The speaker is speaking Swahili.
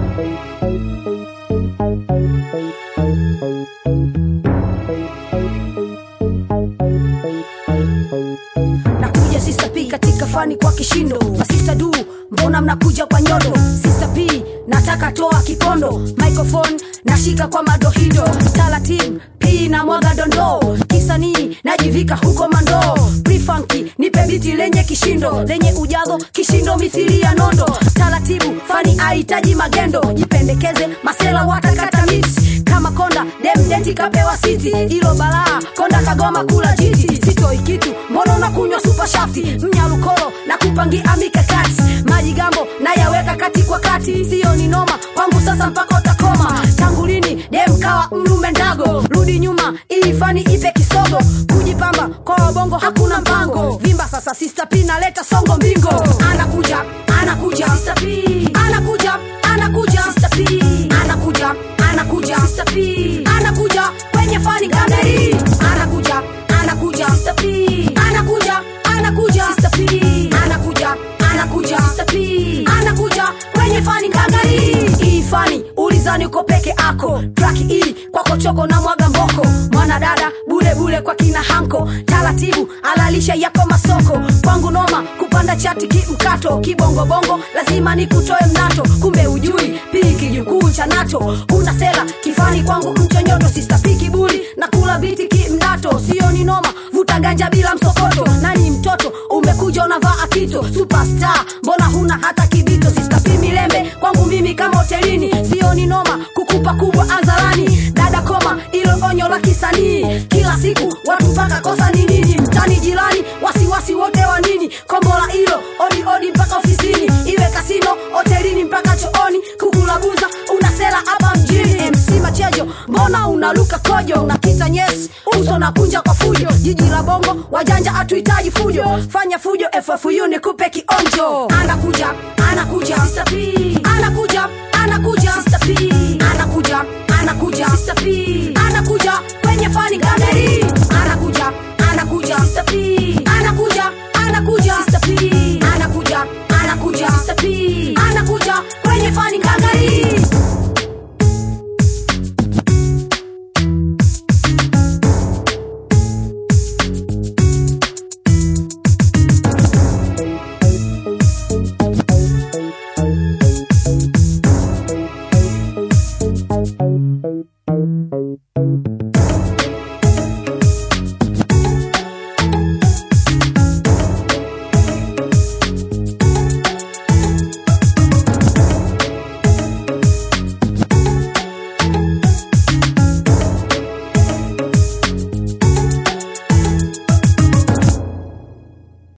nakuja Sister P katika fani kwa kishindo masista du mbona mnakuja kwa nyodo Sister P nataka toa kipondo microphone nashika kwa madohido taratibu P na mwaga dondoo kisanii najivika huko mandoo prifanki nipe biti lenye kishindo lenye ujazo kishindo mithili ya nondo taratibu fani ahitaji magendo jipendekeze masela watakata miti kama konda demdeti kapewa siti ilo balaa konda kagoma kula jiti sitoi kitu mbona unakunywa supa shafti mnyalukolo na kupangia mikakati maji gambo nayaweka kati kwa kati siyo ni noma kwangu sasa mpaka utakoma tangu lini demkawa mlume ndago rudi nyuma ili fani ipe kisogo kujipamba kwa wabongo hakuna mpango vimba sasa Sister P naleta songo mbingo anakuja anakuja Sister P anakuja anakuja Sister P anakuja anakuja Sister P anakuja kwenye fani kameri anakuja anakuja Sister P anakuja anakuja Sister P anakuja anakuja Sister P anakuja kwenye fani kameri hii fani ulizani uko peke ako traki hii kwako choko na mwaga mboko mwanadada bule bule kwa kina hanko taratibu alalisha yako masoko kwangu noma kupanda chati kimkato kibongobongo lazima nikutoe mnato kumbe ujui pii kijukuu cha nato una sela kifani kwangu mchonyoto sistapi kibuli na kula biti kimdato sio ni noma vuta ganja bila msokoto nani mtoto umekuja unavaa akito superstar mbona huna hata kibito sistapi milembe kwangu mimi kama hotelini sio ni noma kukupa kubwa azarani dada koma ilo onyo la kisanii kila siku watu mpaka kosa ni nini mtani jirani wasiwasi wote wa nini kombola ilo odi odi mpaka ofisini iwe kasino hotelini mpaka chooni kukulabuza unasela hapa mjini mc machejo mbona unaluka kojo unakita nyesi uso na kunja kwa fujo jiji la bongo wajanja hatuhitaji fujo fanya fujo ffu nikupe kionjo anakuja anakuja Sister P. anakuja anakuja Sister P. anakuja anakuja Sister P.